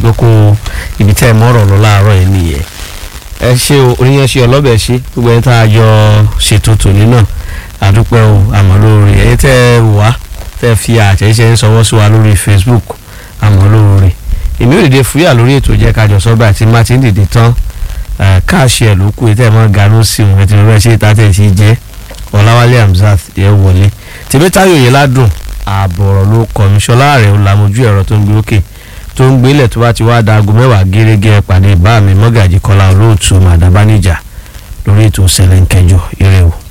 kókó ibi tẹ́ ẹ mọ́rọ̀ lọ láàárọ̀ yìí nìyẹn ẹ ṣe o oníyẹn ṣe ọlọ́bẹ̀ ṣe gbogbo ẹni tá a jọ ṣètò tòní náà àdúpẹ́ o àmọ́ lóore ẹ̀yin tẹ́ ẹ wá tẹ́ ẹ fi àtẹ̀jíṣẹ́ ń sọwọ́ sí wa lórí Facebook àmọ́ lóore èmi ò dìde fúyà lórí ètò jẹ́ kájọ sọ́gbà tí má ti ń dìde tán káàṣì ẹ̀ ló kù ètò ẹ̀ mọ́ ganú sí òun ẹ̀ tí mo fẹ́ ṣe ìtàtẹ̀ sí jẹ́ Ọláwálé Hamzat yẹ wọlé tèmítayọ̀ yẹn ládùn ààbọ̀rọ̀ ló kọ̀ mí ṣọlá rẹ̀ ó lamojú ẹ̀rọ tó ń gbé òkè tó ń gbélẹ̀ tó bá ti wá dago mẹ́wàá gẹ́gẹ́ pàdé bá mi mọ́gàjì kọ́lá olóòtú màdàbánijà lórí ètò sẹ̀lẹ̀ ń kẹjọ ire o.